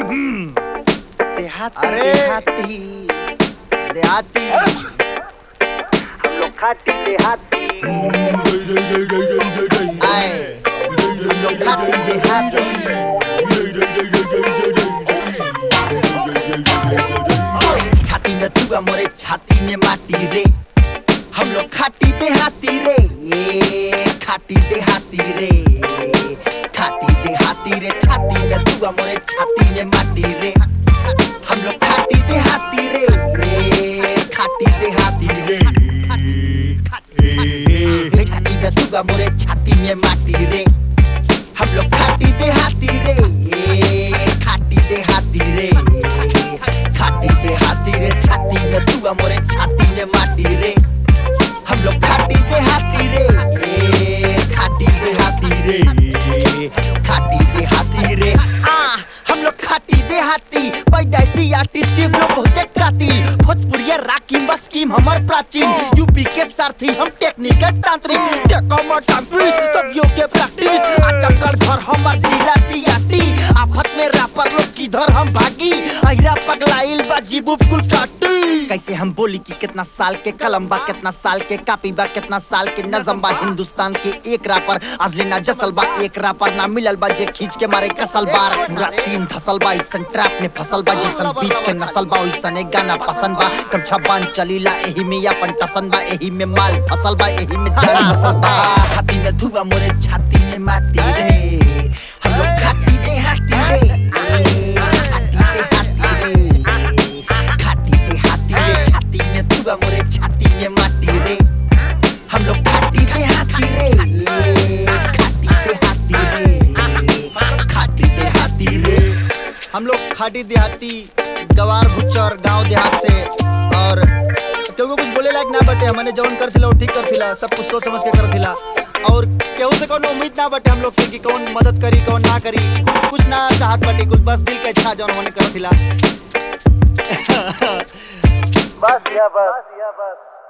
देहाती अरे। देहाती देहाती हम लोग खाती देहाती आए हम लोग खाती देहाती मोरे छाती में धुआ मोरे छाती में माटी रे हम लोग खाती देहाती रे ये खाती देहाती रे खाती देहाती रे छाती में धुआ मोरे छाती में माटी रे हम लोग खाती देहाती रे ये खाती देहाती रे हे छाती में धुआ मोरे छाती में माटी रे हम लोग खाती देहाती रे ये खाती देहाती रे खाती देहाती रे छाती में धुआ मोरे छाती में माटी रे हम लोग खाती देहाती रे ए, खाती देहाती रे खाती देहाती रे आ हम लोग खाती देहाती पैदाइशी आर्टिस्ट लोग बहुते कातिल भोजपुरिया राकी मस्कीम हमर प्राचीन यूपी के सारथी हम टेक्निकल तांत्रिक टेकमर टांपिस सदियों के प्रैक्टिस आजकल घर हमर जिला जियाती आफत में रैपर लोग किधर हम भागी अहिरा पगलाइल बा जीबू कुल काटी कैसे हम बोली कि कितना साल के कलम बा कितना साल के कापी बा कितना साल के नजम बा हिंदुस्तान के एक रापर अजले ना जसल बा एक रापर ना मिलल बा जे खींच के मारे कसल बार पूरा सीन धसल बा इसन ट्रैप में फसल बा जैसन बीच के नसल बा ओइसन एक गाना पसंद बा कम बान चलीला एही में अपन टसन बा एही में माल फसल बा एही में जान मसल बा छाती में धुआ मोरे छाती में माटी रे हम लोग खाती देहाती रे खाती देहाती रे खाती देहाती रे छाती में धुआ मोरे छाती में माटी रे हम लोग खाती देहाती रे खाती देहाती रे खाती देहाती रे हम लोग खाटी देहाती गवार भुच्चर गांव देहात से और केहू कुछ बोले लायक ना बटे हमने जौन कर थिला वो ठीक कर थिला सब कुछ सोच समझ के कर थिला और केहू से कोनो उम्मीद ना बटे हम लोग के कि कौन मदद करी कौन ना करी कुछ, कुछ ना चाहत बटे कुछ बस दिल के इच्छा जौन होने कर थिला बस या बस